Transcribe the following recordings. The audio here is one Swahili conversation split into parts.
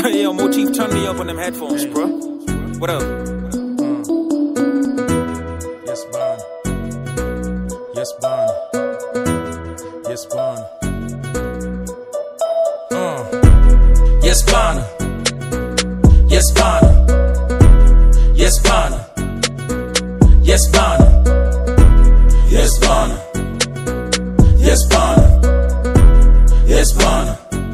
Yo, Motif, turn me up on them headphones, bro. What up? Yes, Bon. Yes, Bon. Yes, Bon. Uh. Yes, Bon. Yes, Bon. Yes, Bon. Yes, Bon. Yes, Bon. Yes, Bon. Yes, Bon.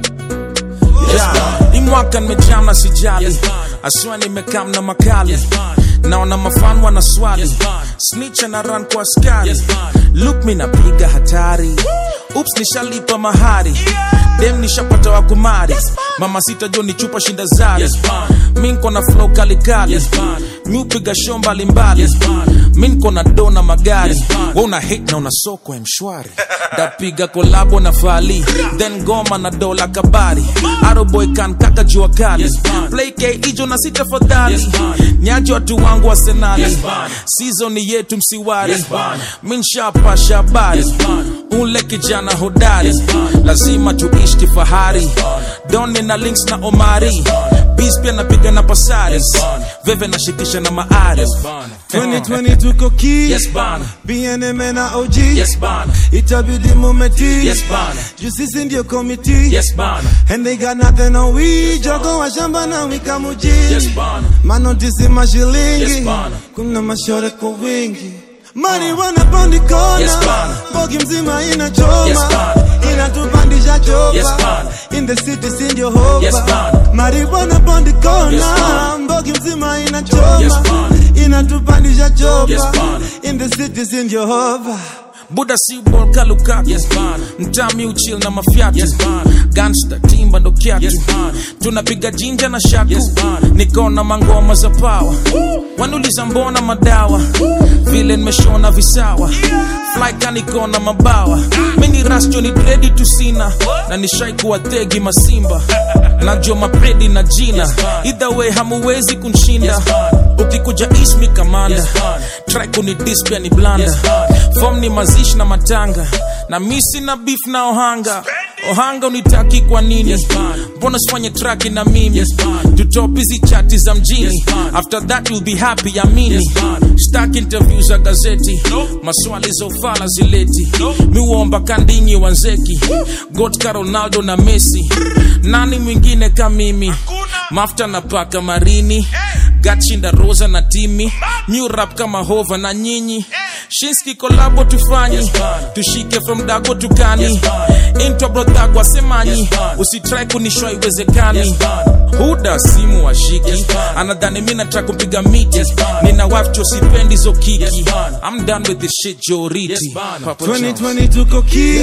Yes, Bon. Hii mwaka nimejam na sijali Yes, bana. aswa nimekam na makali Yes, bana. naona mafan wana swali Yes, bana. snitch na run kwa askari Yes, bana. look mi napiga hatari ups nishalipa mahari dem nishapata wa kumari mama sita jo ni chupa shinda zari Yes, bana. mi nko na flow kalikali Yes, bana. mi upiga show mbalimbali Yes, bana. mi nko na do na magari Yes, bana. we una hate na una soko ya mshwari ndapiga kolabo na fali then goma na dola kabari aroboy kan kaka jua kali Yes, bana. play k ijo na sita fadhali Yes, bana. nyaji watu wangu wa senali Yes, bana. season yetu msiwari Yes, bana. mi nshapasha habari Yes, bana. ule kijana hodari Yes, bana. lazima tuishi kifahari bana. doni na links na omari bana. bis pia napiga na pasaris Yes, bana. veve nashikisha na maari Yes, Bon. 2020 tuko ki Yes, bana. BNM na OG Yes, bana. itabidi mumeti Yes, bana. juu sisi ndio komiti Yes, bana. and they got nothing on we jogo wa shamba na wika mujini Yes, bana. manotisi mashilingi Yes, bana. kuna mashore kwa wingi marijuana pondi kona Yes, bana. bogi mzima inachoma Yes, bana. inatupandisha chopa Yes, bana. in the city si ndio hopa Yes, bana. marijuana pondi kona Yes, bana. bogi mzima inachoma Yes, bana. inatupandisha chopa Yes, bana. in the city si ndio hopa buda si bol kalukaku Yes, bana. mtami uchil na mafyatu Yes, bana. gangsta timba ndo kyatu Yes, bana. tunapiga jinja na shaku Yes, bana. nikona mangoma za pawa wanuliza mbona madawa vile nimeshona visawa flyka nikona mabawa mini rasjo ni dredi tusina na nishai kuwa tegi masimba najua mapredi na jina Yes, bana. either way hamuwezi kunshinda Yes, bana. ukikuja ismi kamanda Yes, bana. try kuni dispia ni blanda Yes, bana. fom ni mazishi na matanga na misi na beef na ohanga ohanga unitaki kwa nini Yes, bana. mbona sifanye traki na mimi Yes, bana. tutop hizi chati za mjini Yes, bana. after that you'll be happy amini Yes, bana. stak interview za gazeti maswali za ufala zileti miuomba kandinyi wanzeki gotka ronaldo na messi nani mwingine ka mimi mafta na paka marini gachinda rosa na timi new rap kama hova na nyinyi shinski kolabo tufanyi Yes, bana. tushike from dago tukani Yes, bana. intwa brodhagwa semanyi Yes, bana. usitrai kunishwa iwezekani Yes, bana. huda simu washiki Yes, bana. anadhani mi nataka kupiga miti Yes, bana. nina wafcho sipendi zo kiki Yes, bana. I'm done with this shit joriti Yes, bana. Papa John's. 2020 tuko ki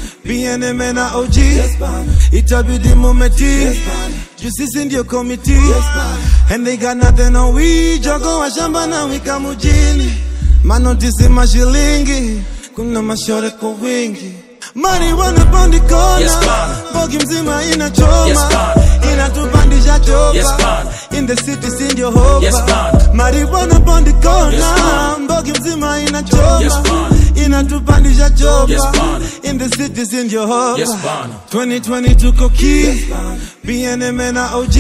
BNM na OG itabidi mumeti juu sisi ndio komiti and they got nothing on we jogo wa shamba na wika mujini manotisi mashilingi kuna mashore kwa wingi marijuana pondi kona Yes, bana. bogi mzima inachoma Yes, bana. inatupandisha chopa Yes, bana. in the city si ndio hopa Yes, bana. marijuana pondi kona Yes, bana. mbogi mzima inachoma Yes, bana. inatupandisha chopa Yes, bana. in the city si ndio hopa Yes, bana. 2020 tuko ki BNM na OG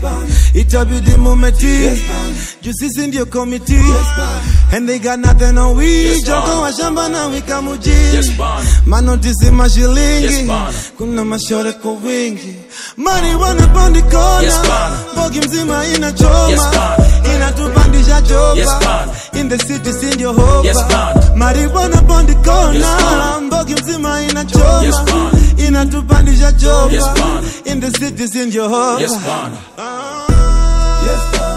itabidi mumeti juu sisi ndio komiti and they got nothing on we Yes, jogo bana. wa shamba na wika mujini Yes, bana. manotisi mashilingi Yes, bana. kuna mashore kwa wingi marijuana pondi kona Yes, bana. bogi mzima inachoma Yes, bana. inatupandisha chopa Yes, bana. in the city si ndio hopa Yes, bana. marijuana pondi kona Yes, bana. mbogi mzima inachoma Yes, bana. inatupandisha chopa Yes, bana. in the city si ndio hopa Yes, bana. Ah. Yes, bana.